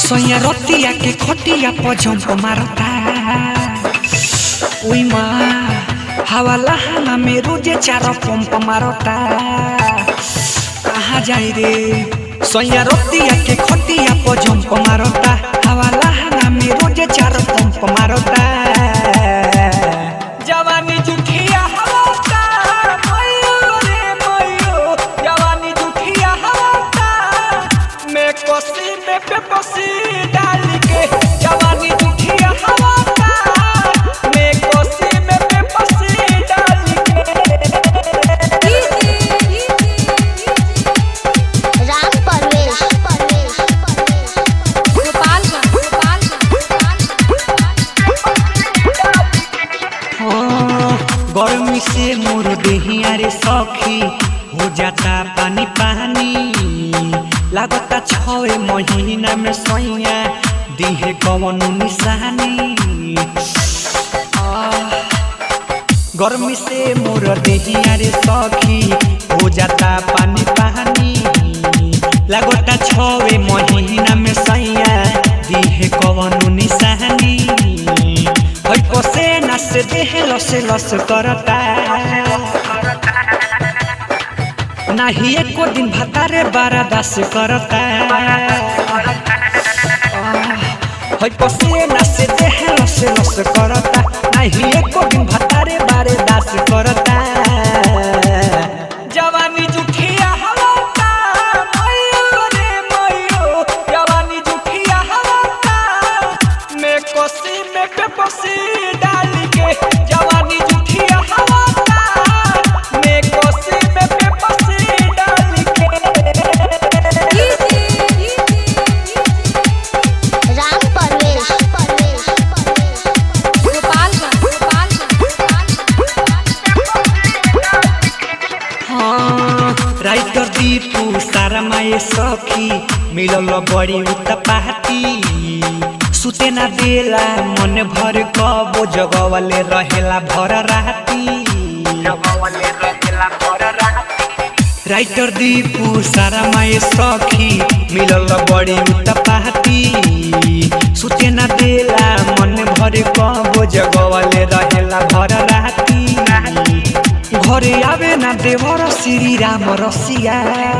सोया रतिया के खटिया पर झंप मारता ओई माँ हवा लहाना में रोजे चार पंप मारता कहाँ जाई रे सोया रतिया के खटिया पर झंप मारता हवा लहाना में रोजे चार पंप मारता जवानी जुठिया हवा का मयो रे मयो जवानी जुठिया हवा का मैं कोसी में पे कोसी डाल के जवानी जुठिया हवा का मैं कोसी में पे कोसी डाल के राम परवेश हाँ, गर्मी से मोर देहिया रे सखी हो जाता पानी पानी लागता छवे महीना में सैया दिहे कवन निशानी आह, गर्मी से मोर देहिया रे सखी हो जाता पानी पानी लागता छवे महीना में सैया दिहे कवन निशानी है पसेना से देह लस लस करता नाही एको दिन भतारे बारा दास करता है पसेना से देह लस लस करता नाही एको दिन भतारे बारे दास करता जवानी जुठिया हवा का मयो रे मयो जवानी जुठिया हवा का मैं कोसी में पे कोसी डाल के जवानी जुठिया हवा का मैं कोसी में पे कोसी डाल के राम परवेश हाँ, राइटर दीपू सारा माए सखी मिलल बड़ी उत्पाती सुते ना देला मन भर कबो जगवले रहेला भर राती राइटर दीपू सारा माए सखी मिलल बड़ी उत्पाती सुते ना देला मन भर कबो जगवले रहेला भर राती घरे आवे ना देवर श्री राम रसिया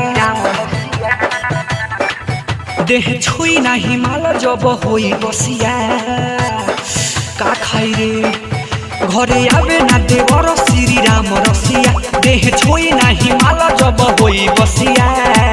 देह छुई ना हिमाल जब होई बसिया का खाई रे घरे आवे ना देवर श्री राम रसिया देह छुई ना हिमाल जब होई बसिया